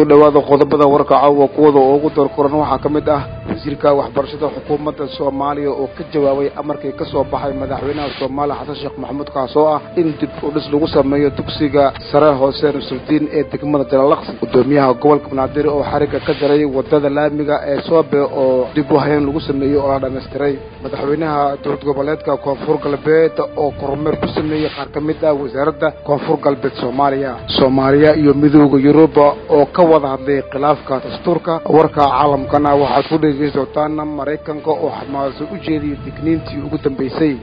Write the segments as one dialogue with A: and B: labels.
A: kusoo dhawaada qodobada warka caawa kuwada oo ugu doorkoran waxaa ka mid ah wasiirka waxbarashada xukuumadda soomaaliya oo ka jawaabay amarkii ka soo baxay madaxweynaha soomaaliya xasan sheekh maxamuud kaas oo ah in dib u dhis lagu sameeyo dugsiga sare hoose nusrudiin ee degmada jalalaqsi gudoomiyaha gobolka banaadir oo xarigga ka jaray wadada laamiga ee soobe oo dib u hayn lagu sameeyey oo la dhammaystiray madaxweynaha dowlad goboleedka koonfur galbeed oo kormeer ku sameeyey qaar ka mid ah wasaaradda koonfur galbeed soomaaliya soomaaliya iyo midooda yuruba oo ka wada hadlay khilaafka dastuurka warka caalamkana waxaad ku dhegeysan doontaan maraykanka oo xamaaso u jeediyay digniintii ugu dambeysay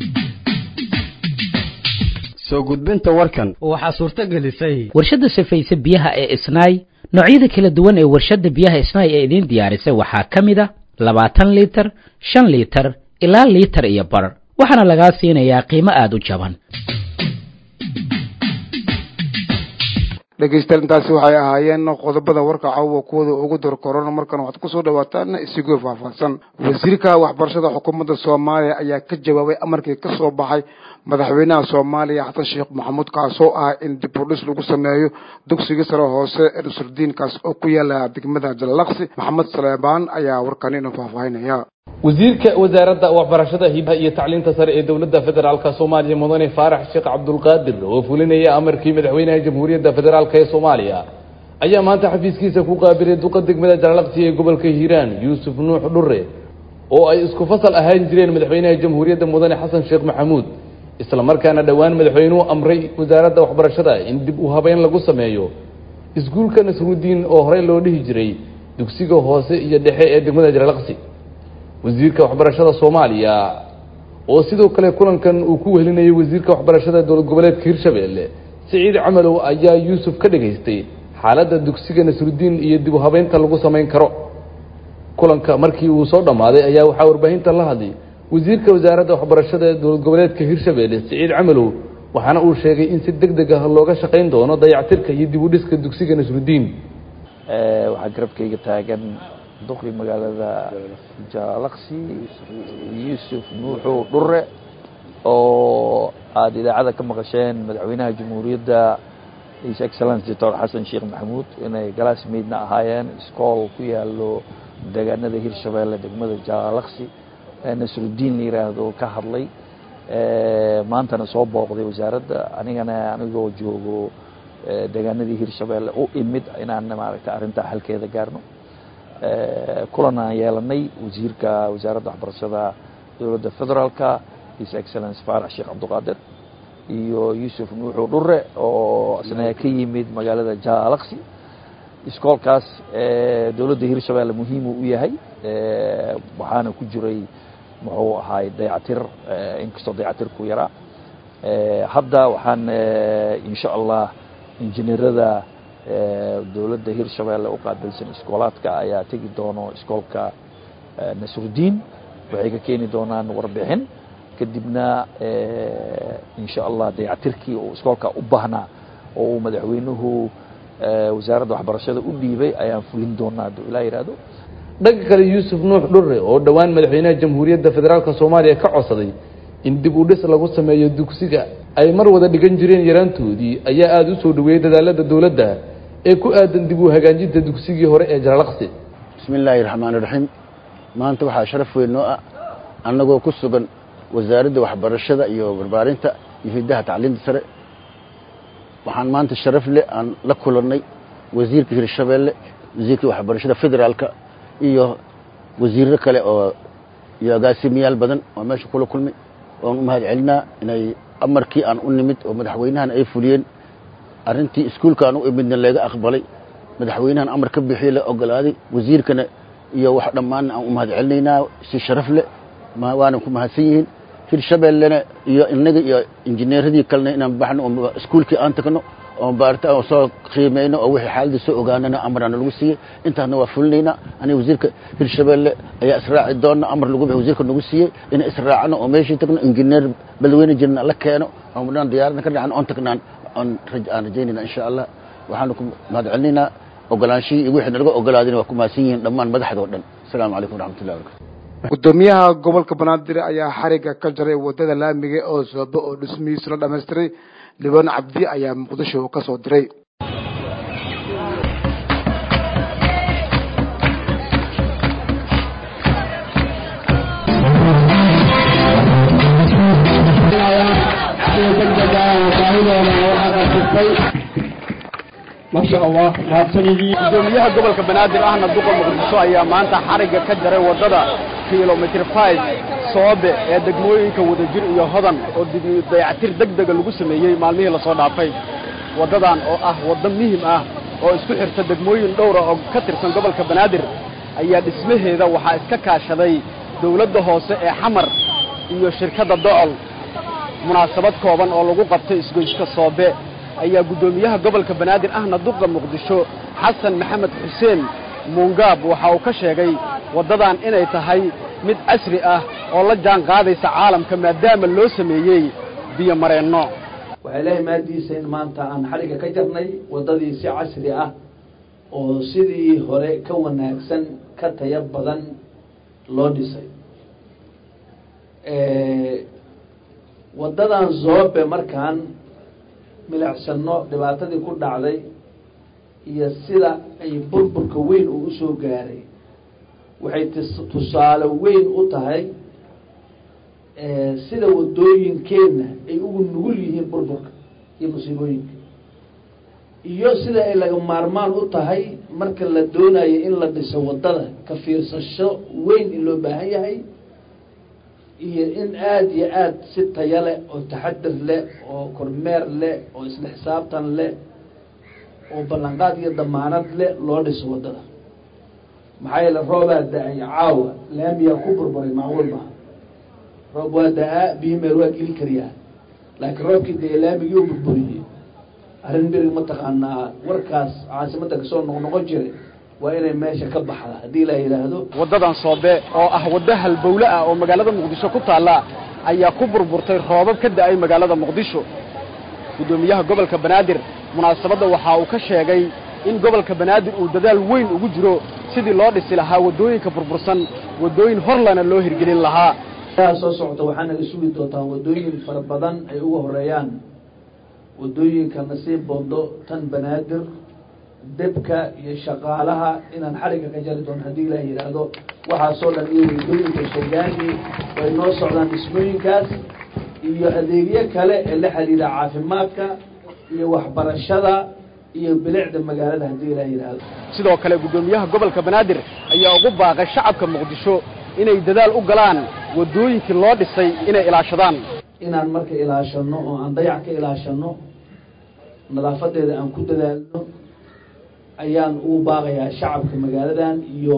B: soo gudbinta warkan
C: waxaa suurto gelisay
D: warshadda safayse biyaha ee isnaay noocyada kala duwan ee warshadda biyaha isnaay ee idiin diyaarisay waxaa ka mid a labaatan liitar shan liitar ilaa liitar iyo bar waxaana lagaa siinayaa qiimo aada u jaban
A: dhegeystayaal intaasi waxay ahaayeen qodobada warka caawa kuwada ugu dorkoran markan waxaad kusoo dhawaataan isigoo faahfaahsan wasiirka waxbarashada xukuumadda soomaaliya ayaa ka jawaabay amarkii ka soo baxay madaxweynaha soomaaliya xasan sheekh maxamuud kaasoo ah in dib u dhis lagu sameeyo dugsiga sare hoose ee nusrudiinkaas oo ku yaala degmada jalalaqsi maxamed saleebaan ayaa warkan inoo faahfaahinaya
E: wasiirka wasaaradda waxbarashada hibaha iyo tacliinta sare ee dowladda federaalka soomaaliya mudane faarax sheekh cabdulqaadir oo fulinaya amarkii madaxweynaha jamhuuriyadda federaalk ee soomaaliya ayaa maanta xafiiskiisa ku qaabilay duqa degmada jalalaqsi ee gobolka hiiraan yuusuf nuux dhure oo ay isku fasal ahaan jireen madaxweynaha jamhuuriyadda mudane xasan sheekh maxamuud isla markaana dhowaan madaxweynuhu amray wasaaradda waxbarashada in dib u habeyn lagu sameeyo iskuulka nasrudiin oo horey loo dhihi jiray dugsiga hoose iyo dhexe ee degmada jalalaqsi wasiirka waxbarashada soomaaliya oo sidoo kale kulankan uu ku wehelinayay wasiirka waxbarashada dowlad goboleedka hirshabeelle siciid camalow ayaa yuusuf ka dhagaystay xaaladda dugsiga nasrudiin iyo dib u habeynta lagu samayn karo kulanka markii uu soo dhammaaday ayaa waxaa warbaahinta la hadlay wasiirka wasaaradda waxbarashada dowlad goboleedka hirshabeelle siciid camalow waxaana uu sheegay in si deg deg ah looga shaqayn doono dayactirka iyo dib u dhiska dugsiga nasrudiin
F: waxaa garabkayga taagan duqi magaalada jaalaqsi yuusuf nuuxu dhure oo aada idaacada ka maqasheen madaxweynaha jamhuuriyadda his excellence doctor xasan sheekh maxamuud inay galaasmeydna ahaayeen iskool ku yaalo deegaanada hirshabeelle degmada jaalaqsi nasrudiin la yiraahdo ka hadlay maantana soo booqday wasaaradda anigana anigoo joogo deegaanadii hirshabeelle u imid inaan maaragtay arrintaa xalkeeda gaarno kulan aan yeelanay wasiirka wasaaradda waxbarashada dowladda federaalka his excellence faarax sheekh cabdiqaadir iyo yuusuf nuuxu dhure oo isna ka yimid magaalada jaalaqsi iskoolkaas dowladda hirshabeelle muhiimuu u yahay waxaana ku jiray muxuu ahaay dayactir inkastoo dayactirku yaraa hadda waxaan insha allah injineerada dowladda hirshabeelle u qaabilsan iskoolaadka ayaa tegi doono iskoolka nasrudiin waxay ka keeni doonaan warbixin kadibna insha allah dayactirkii uu iskoolka u baahnaa oo uu madaxweynuhu wasaaradda waxbarashada u dhiibay ayaan fulin doonaa hadduu ilaa yihahdo
E: dhanka kale yuusuf nuux dhure oo dhowaan madaxweynaha jamhuuriyadda federaalka soomaaliya ka codsaday in dib u dhis lagu sameeyo dugsiga ay mar wada dhigan jireen yaraantoodii ayaa aada u soo dhaweeyey dadaalada dowladda ee ku aadan dib u hagaajinta dugsigii hore ee jalalaqsi
G: bismi illaahi raxmaan iraxiim maanta waxaa sharaf weyn noo ah annagoo ku sugan wasaaradda waxbarashada iyo barbaarinta iyo hiddaha tacliinta sare waxaan maanta sharaf leh aan la kulannay wasiirka hirshabeelle wasiirka waxbarashada federaalka iyo wasiirro kale oo iyo agaasimiyaal badan oo meesha kula kulmay oan u mahad celinaa inay amarkii aan u nimid oo madaxweynahan ay fuliyeen arrintii iskuulka aan u imidna laga aqbalay madaxweynahan amar ka bixiyey la ogolaaday wasiirkana iyo wax dhammaanna aan u mahad celinaynaa si sharaf leh waana ku mahadsan yihiin hirshabeellena iyo inaga iyo injineeradii kalena inaan baxno oo iskuulkii aan tagno oo baarta oo soo qiimayno oo wixii xaaladii soo ogaanana amarana lagu siiyey intaasna waa fulinaynaa aniga wasiirka hirshabeelle ayaa israaci doona amar lagu bixi wasiirka nagu siiyey inay israacno oo meeshii tagno injineer badweyne jirna la keeno oo dhan diyaaradna ka dhacno oon tagnaan aan aan rajaynayna insha allah waxaanu ku mahad celinaynaa ogolaanshihii iyo wixii nalaga ogolaadayna waa ku mahadsan yihiin dhammaan madaxdoo dhan asalaamu calaykum waraxmatullahi wabarakatu
A: gudoomiyaha gobolka banaadir ayaa xariga ka jaray wadada laamiga oo soobe oo dhismihiisa la dhammaystiray libaan cabdi ayaa muqdisho ka soo diray
C: dhamaystay masha allah mahadsanidii
B: gudoomiyaha gobolka banaadir ahna duqa muqdisho ayaa maanta xarigga ka jaray waddada kilomitr five soobe ee degmooyinka wadajir iyo hodan oo dib dayactir deg dega lagu sameeyey maalmihii lasoo dhaafay waddadan oo ah waddo muhim ah oo isku xirta degmooyin dhowra oo ka tirsan gobolka banaadir ayaa dhismaheeda waxaa iska kaashaday dawladda hoose ee xamar iyo shirkadda docol munaasabad kooban oo lagu qabtay isgoyska soobe ayaa guddoomiyaha gobolka banaadir ahna duqa muqdisho xasan maxamed xuseen muungaab waxa uu ka sheegay waddadan inay tahay mid casri ah oo la jaan qaadaysa caalamka maadaama loo sameeyey biyo mareenno
H: waxay leeyahay maadiisa in maanta aan xadhigga ka jarnay waddadii si casri ah oo sidii hore ka wanaagsan ka tayo badan loo dhisay waddadan zoobe markaan milicsano dhibaatadii ku dhacday iyo sida ay burburka weyn uu usoo gaaray waxay tis- tusaale weyn u tahay sida waddooyinkeenna ay ugu nugul yihiin burburka iyo musiibooyinka iyo sida ay laga maarmaan u tahay marka la doonayo in la dhiso waddada ka fiirsasho weyn in loo baahan yahay iyo in aada iyo aada si taya leh oo taxadir leh oo kormeer leh oo isla xisaabtan leh oo ballanqaad iyo damaanad leh loo dhiso waddada maxaa yeele roobaa da-ay caawa laamiyaa ku burburay macquul maha roob waa da-aa biyo meel waa geli kariyaa laakiin roobkii dee laamigii u burburiyey arrin mirig mataqaanaa warkaas caasimadda kasoo noqnoqon jiray waa inay meesha ka baxda haddii la yidhaahdo
B: waddadan soobe oo ah waddo halbowle ah oo magaalada muqdisho ku taalla ayaa ku burburtay roobab ka da'ay magaalada muqdisho guddoomiyaha gobolka banaadir munaasabadda waxa uu ka sheegay in gobolka banaadir uu dadaal weyn ugu jiro sidii loo dhisi lahaa waddooyinka burbursan waddooyin horlana loo hirgelin lahaa
H: aa soo socota waxaa naga sugi doontaa waddooyin fara badan ay uga horeeyaan waddooyinka nasiib bondo tan banaadir debka iyo shaqaalaha inaan xarigga ka jari doono haddii ilaah yidhaahdo waxaasoo dhan iyo waddooyinka shagaani way noo socdaan dhismooyinkaas iyo adeegyo kale ee la xidhiidha caafimaadka iyo waxbarashada iyo bilicda magaalada haddii ilaah yidhaahdo
B: sidoo kale guddoomiyaha gobolka banaadir ayaa ugu baaqay shacabka muqdisho inay dadaal u galaan waddooyinkii loo dhisay inay ilaashadaan
H: inaan marka ilaashano oo aan dayac ka ilaashano nadaafadeeda aan ku dadaalno ayaan ugu baaqayaa shacabka magaaladan iyo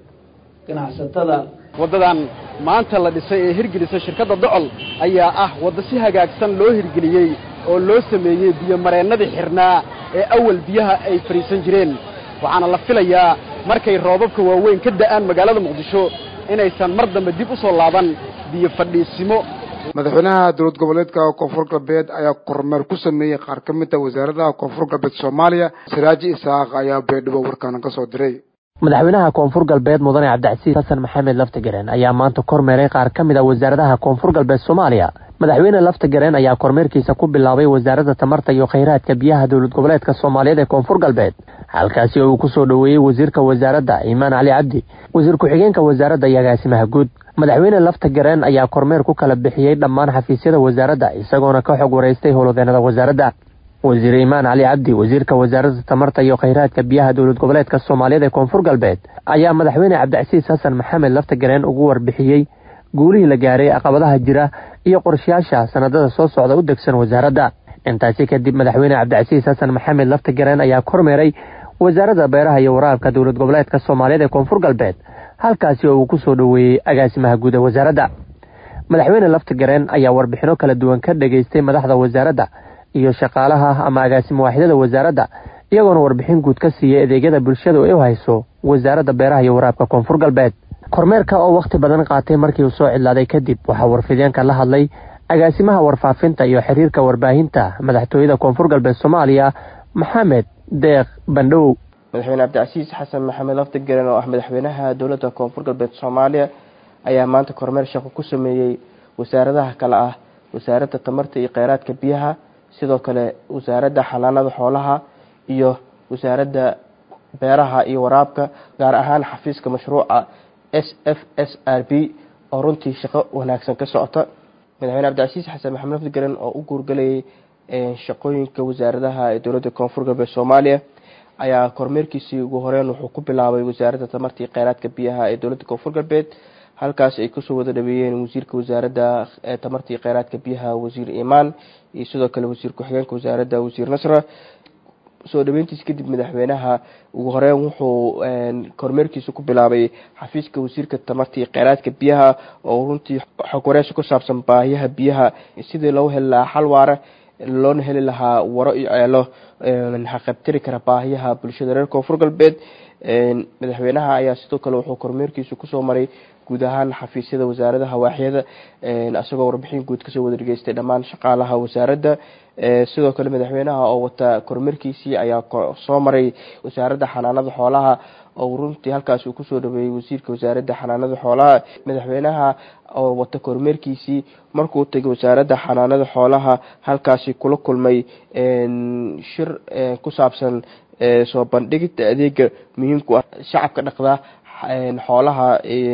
H: ganacsatada
B: waddadan maanta la dhisay ee hirgelisay shirkadda docol ayaa ah waddo si hagaagsan loo hirgeliyey oo loo sameeyey biyomareennadii xirnaa ee awal biyaha ay fadhiisan jireen waxaana la filayaa markay roobabka waaweyn ka da'aan magaalada muqdisho inaysan mar dambe dib u soo laaban biyo fadhiisimo
A: madaxweynaha dowlad goboleedka koonfur galbeed ayaa kormeer ku sameeyey qaar ka mid a wasaaradaha koonfur galbeed soomaaliya saraaji isaaq ayaa beedhibo warkaana ka soo diray
I: madaxweynaha koonfur galbeed mudane cabdicasiis xasan maxamed laftagareen ayaa maanta kormeeray qaar ka mid a wasaaradaha koonfur galbeed soomaaliya madaxweyne laftagareen ayaa kormeerkiisa ku bilaabay wasaaradda tamarta iyo khayraadka biyaha dowlad goboleedka soomaaliyeed ee koonfur galbeed halkaasi oo uu ku soo dhoweeyey wasiirka wasaaradda iimaan cali cabdi wasiir ku-xigeenka wasaaradda iyo agaasimaha guud madaxweyne laftagareen ayaa kormeer ku kala bixiyey dhammaan xafiisyada wasaaradda isagoona ka xog wareystay howlwadeenada wasaaradda wasiir iimaan cali cabdi wasiirka wasaaradda tamarta iyo khayraadka biyaha dowlad goboleedka soomaaliyeed ee koonfur galbeed ayaa madaxweyne cabdicasiis xasan maxamed laftagareen ugu warbixiyey guulihii la gaaray caqabadaha jira iyo qorshayaasha sanadada soo socda u degsan wasaaradda intaasi kadib madaxweyne cabdicasiis xasan maxamed laftagareen ayaa kormeeray wasaaradda beeraha iyo waraabka dowlad goboleedka soomaaliyeed ee koonfur galbeed halkaasi oo uu ku soo dhoweeyey agaasimaha guud ee wasaaradda madaxweyne laftagareen ayaa warbixino kala duwan ka dhageystay madaxda wasaaradda iyo shaqaalaha ama agaasimo waaxidada wasaaradda iyagoona warbixin guud ka siiyey adeegyada bulshada ay u hayso wasaaradda beeraha iyo waraabka koonfur galbeed kormeerka oo wakhti badan qaatay markii uu soo cidlaaday kadib waxaa warfideenka la hadlay agaasimaha warfaafinta iyo xiriirka warbaahinta madaxtooyada koonfur galbeed soomaaliya maxamed deeq bandhow
J: madaxweyne cabdicasiis xasan maxamed laftigaren oo ah madaxweynaha dowladda koonfur galbeed soomaaliya ayaa maanta kormeer shaqo ku sameeyey wasaaradaha kale ah wasaaradda tamarta iyo kheyraadka biyaha sidoo kale wasaaradda xanaanada xoolaha iyo wasaaradda beeraha iyo waraabka gaar ahaan xafiiska mashruuca s f s r b oo runtii shaqo wanaagsan ka socota madaxweyne cabdicasiis xasan maxamed lafdigaren oo u guurgalayay shaqooyinka wasaaradaha ee dowladda koonfur galbeed soomaaliya ayaa kormeerkiisii ugu horeyn wuxuu ku bilaabay wasaaradda tamarta iyo kheyraadka biyaha ee dowladda koonfur galbeed halkaas ay kusoo wada dhaweeyeen wasiirka wasaaradda tamarta iyo kheyraadka biyaha wasiir imaan iyo sidoo kale wasiir ku-xigeenka wasaaradda wasiir nasra soo dhaweyntiis kadib madaxweynaha ugu horeyn wuxuu kormeerkiisa ku bilaabay xafiiska wasiirka tamarta iyo kheyraadka biyaha oo runtii xog wareysi ku saabsan baahiyaha biyaha sidii loo heli lahaa xal waara loona heli lahaa waro iyo ceelo haqabtiri kara baahiyaha bulshada reer koonfur galbeed madaxweynaha ayaa sidoo kale wuxuu kormeerkiisa kusoo maray guud ahaan xafiisyada wasaaradaha waaxyada isagoo warbixin guud kasoo wada dhageystay dhammaan shaqaalaha wasaaradda sidoo kale madaxweynaha oo wata kormeerkiisii ayaa soo maray wasaaradda xanaanada xoolaha oo runtii halkaas uu kusoo dhaweeyey wasiirka wasaaradda xanaanada xoolaha madaxweynaha oo wata kormeerkiisii markuu tegay wasaaradda xanaanada xoolaha halkaasi kula kulmay shir ku saabsan soo bandhigida adeega muhiimku ah shacabka dhaqda xoolaha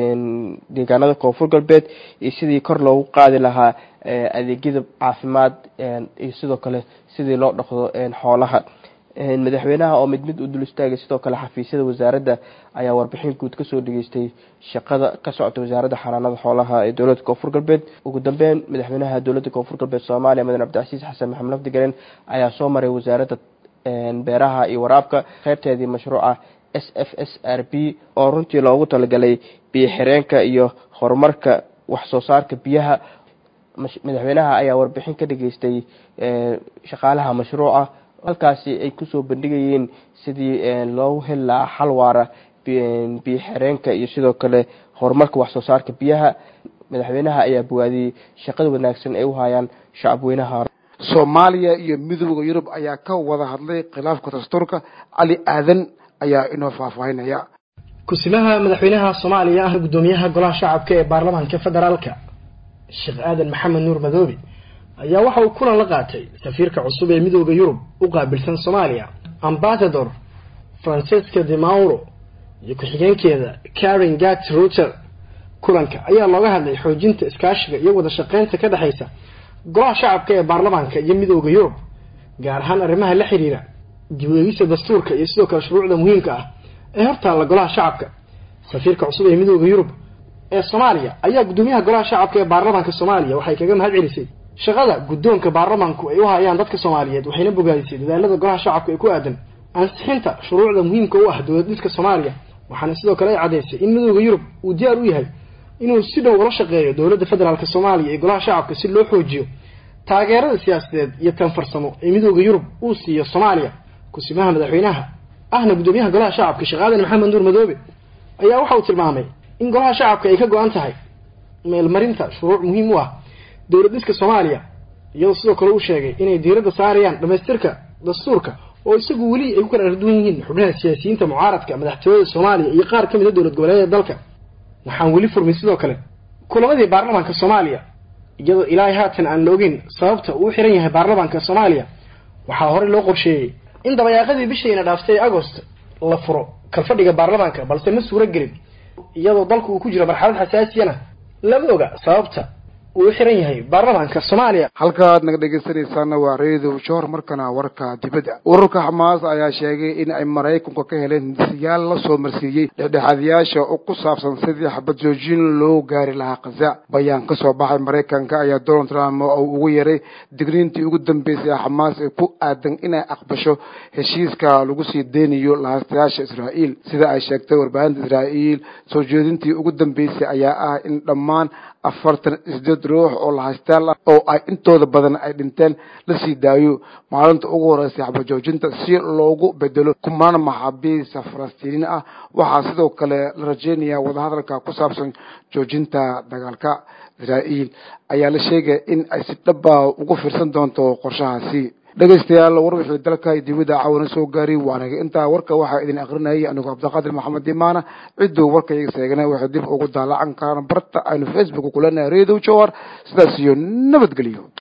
J: deegaanada koonfur galbeed iyo sidii kor loogu qaadi lahaa adeegyada caafimaad iyo sidoo kale sidii loo dhaqdo xoolaha madaxweynaha oo mid mid u dul istaagay sidoo kale xafiisyada wasaaradda ayaa warbixin guud kasoo dhageystay shaqada ka socota wasaaradda xanaanada xoolaha ee dowladda koonfur galbeed ugu dambeyn madaxweynaha dowladda koonfur galbeed soomaaliya madan cabdicasiis xasan maxamed lafdigaren ayaa soo maray wasaaradda beeraha iyo waraabka qeybteedii mashruuca s f s r b oo runtii loogu talagalay biyo xireenka iyo horumarka wax soo saarka biyaha madaxweynaha ayaa warbixin ka dhageystay shaqaalaha mashruuca halkaasi ay kusoo bandhigayeen sidii loogu heli lahaa xal waara biyo xireenka iyo sidoo kale horumarka wax soo saarka biyaha madaxweynaha ayaa bowaadiyey shaqada wanaagsan ay u hayaan shacabweynaha
A: soomaaliya iyo midooda yurub ayaa ka wada hadlay khilaafka dastuurka cali aadan ayaa inoo faahfaahinaya
K: ku-simaha madaxweynaha soomaaliya ah guddoomiyaha golaha shacabka ee baarlamaanka federaalka sheekh aadan maxamed nuur madoobe ayaa waxa uu kulan la qaatay safiirka cusub ee midooda yurub u qaabilsan soomaaliya ambasador francesca de mauro iyo ku-xigeenkeeda karen gat ruter kulanka ayaa looga hadlay xoojinta iskaashiga iyo wada shaqeynta ka dhexaysa golaha shacabka ee baarlamaanka iyo midooda yurub gaar ahaan arrimaha la xiriira dib u eegista dastuurka iyo sidoo kale shuruucda muhiimka ah ee hortaalla golaha shacabka safiirka cusub ee midooda yurub ee soomaaliya ayaa guddoomiyaha golaha shacabka ee baarlamaanka soomaaliya waxay kaga mahad celisay shaqada guddoonka baarlamaanku ay u hayaan dadka soomaaliyeed waxayna bogaadisay dadaalada golaha shacabka ee ku aadan ansixinta shuruucda muhiimka u ah dowlad dhiska soomaaliya waxaana sidoo kale ay caddaysay in midooda yurub uu diyaar u yahay inuu si dhow ula shaqeeyo dowladda federaalk soomaaliya ee golaha shacabka si loo xoojiyo taageerada siyaasadeed iyo tan farsamo ee midooda yurub uu siiyo soomaaliya ku-simaha madaxweynaha ahna guddoomiyaha golaha shacabka sheekh aadan maxamed nuur madoobe ayaa waxa uu tilmaamay in golaha shacabka ay ka go-an tahay meelmarinta shuruuc muhiim u ah dowlad dhiska soomaaliya iyadoo sidoo kale uu sheegay inay diiradda saarayaan dhamaystirka dastuurka oo isagu weli ay ku kala arduwan yihiin xubnaha siyaasiyiinta mucaaradka madaxtooyada soomaaliya iyo qaar ka mid a dowlad goboleedyada dalka waxaan weli furmay sidoo kale kulamadii baarlamaanka soomaaliya iyadoo ilaahay haatan aan la ogeyn sababta uu xiran yahay baarlamaanka soomaaliya waxaa horey loo qorsheeyey in dabayaaqadii bishiina dhaaftay agost la furo kalfadhiga baarlamaanka balse ma suuro gelin iyadoo dalku uu ku jiro marxalad xasaasiyana lama oga sababta uu xiran yahay baarlamaanka soomaaliya
A: halkaad naga dhegaysanaysaana waa reedow joor markana warka dibadda ururka xamaas ayaa sheegay in ay maraykanku ka heleen hindisiyaal la soo marsiiyey dhexdhexaadiyaasha oo ku saabsan sidii xabad joojin loo gaari lahaa khaza bayaan ka soo baxay maraykanka ayaa donald trump uu ugu yeray digniintii ugu dambeysay ee xamaas ee ku aadan inay aqbasho heshiiska lagu sii deynayo lahaastayaasha israa'iil sida ay sheegtay warbaahinta israa'iil soo jeedintii ugu dambeysay ayaa ah in dhammaan afartan isdeed ruux oo lahaystayaal ah oo ay intooda badan ay dhinteen la sii daayo maalinta ugu horeysay xabajoojinta si loogu bedelo kumaan maxaabiista falastiiniin ah waxaa sidoo kale la rajeynayaa wadahadalka ku saabsan joojinta dagaalka israa'iil ayaa la sheegaya in ay si dhaba ugu fiirsan doonto qorshahaasi dhegaystayaal war wixii dalka dibadda caawana soo gaari waanaga intaa warka waxaa idin akrinayay anigu cabdiqaadir maxamed dimaana cidduu warka iga seegana waxay dib ugu daalacan karaan barta aynu facebook kulanahay reedow jowar sidaas iyo nabadgelyo